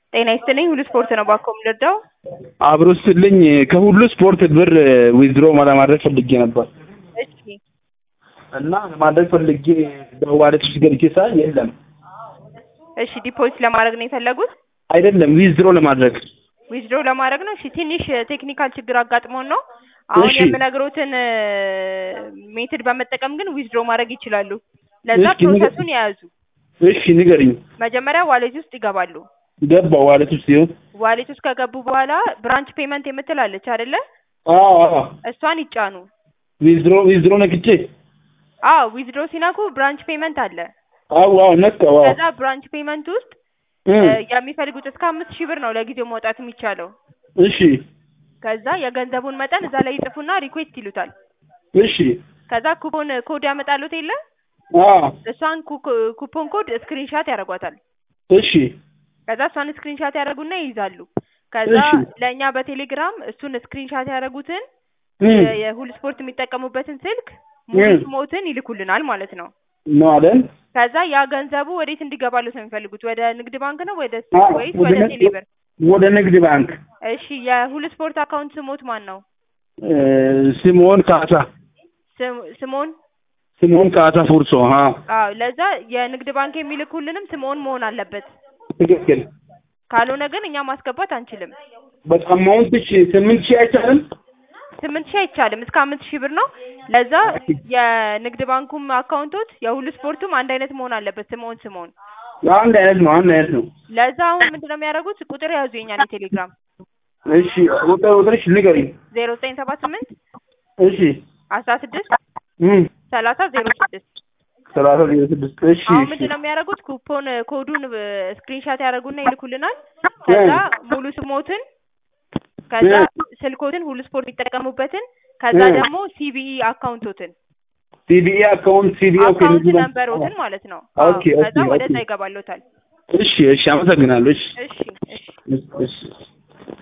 ጤና ይስጥልኝ ሁሉ ስፖርት ነው ባኮ የምንረዳው አብሮ ስትልኝ ከሁሉ ስፖርት ብር ዊዝድሮ ለማድረግ ፈልጌ ነበር እሺ እና ለማድረግ ፈልጌ በዋሌት ውስጥ ገብቼ ሳይ የለም። እሺ ዲፖዚት ለማድረግ ነው የፈለጉት አይደለም ዊዝድሮ ለማድረግ ዊዝድሮ ለማድረግ ነው እሺ ትንሽ ቴክኒካል ችግር አጋጥሞን ነው አሁን እሺ። የምነግሮትን ሜትድ በመጠቀም ግን ዊዝድሮ ማድረግ ይችላሉ ለዛ እስኪ ንገ- ፕሮሰሱን የያዙ እሺ ንገሪኝ። መጀመሪያ ዋሌት ውስጥ ይገባሉ ገባው ዋሌት ውስጥ ሲሆን ዋሌት ውስጥ ከገቡ በኋላ ብራንች ፔመንት የምትላለች አይደለ አዎ አዎ እሷን ይጫኑ ዊዝድሮ ዊዝድሮ ነክቼ አዎ ዊዝድሮ ሲነኩ ብራንች ፔመንት አለ አዎ አዎ ነካው አዎ ከዛ ብራንች ፔመንት ውስጥ እም፣ እ፣ የሚፈልጉት እስከ አምስት ሺህ ብር ነው ለጊዜው መውጣት የሚቻለው እሺ ከዛ የገንዘቡን መጠን እዛ ላይ ይጽፉና ሪኩዌስት ይሉታል እሺ ከዛ ኩፖን ኮድ ያመጣሉት የለ አዎ እሷን ኩ- ኩፖን ኮድ ስክሪንሻት ያደርጓታል እሺ ከዛ እሷን ስክሪንሻት ያደርጉና ይይዛሉ ከዛ እሺ። ለእኛ በቴሌግራም እሱን ስክሪንሻት ያደረጉትን እም፣ የ- የሁል ስፖርት የሚጠቀሙበትን ስልክ ሙሉ እም። ስሞትን ይልኩልናል ማለት ነው ነው አይደል? ከዛ ያ ገንዘቡ ወዴት እንዲገባሉት ነው የሚፈልጉት ወደ ንግድ ባንክ ነው ወደ አዎ፣ ወይስ ወደ ወደ ንግድ- ቴሌብር ወደ ንግድ ባንክ እሺ የሁል ስፖርት አካውንት ስሞት ማን ነው እ፣ ስምኦን ካሳ ስም- ስምኦን ስምኦን ካሳ ፉርሶ ሀ አዎ ለዛ የንግድ ባንክ የሚልኩልንም ስምኦን መሆን አለበት ትክክል። ካልሆነ ግን እኛ ማስገባት አንችልም በጣም አማውንትሽ ስምንት ሺህ አይቻልም? ስምንት ሺህ አይቻልም እስከ አምስት ሺህ ብር ነው ለዛ የንግድ ባንኩም አካውንቶት የሁሉ ስፖርቱም አንድ አይነት መሆን አለበት ስምኦን ስምኦን አንድ አይነት ነው አንድ አይነት ነው። ለዛ አሁን ምንድነው የሚያደርጉት ቁጥር ያዙ የኛን የቴሌግራም እሺ ቁጥር ቁጥርሽ ንገሪኝ። ዜሮ ዘጠኝ ሰባ ስምንት እሺ አስራ ስድስት እም፣ ሰላሳ ዜሮ ስድስት ሰላሳ ዜሮ ስድስት እሺ አሁን እሺ ምንድነው የሚያደርጉት ኩፖን ኮዱን ስክሪንሻት ያደርጉና ይልኩልናል ከዛ ሙሉ ስሞትን ከዛ ስልኮትን ሁሉ ስፖርት የሚጠቀሙበትን ከዛ እ። ደግሞ ሲቢኢ አካውንቶትን ሲቢኢ አካውንት ሲቢኢ ኦኬ አካውንት ንግድ ባንክ። ነንበሮትን ማለት ነው ኦኬ አዎ። ኦኬ ከዛ ወደዛ ኦኬ ይገባሎታል እሺ እሺ አመሰግናለሁ። እሺ እሺ እሺ እሺ እሺ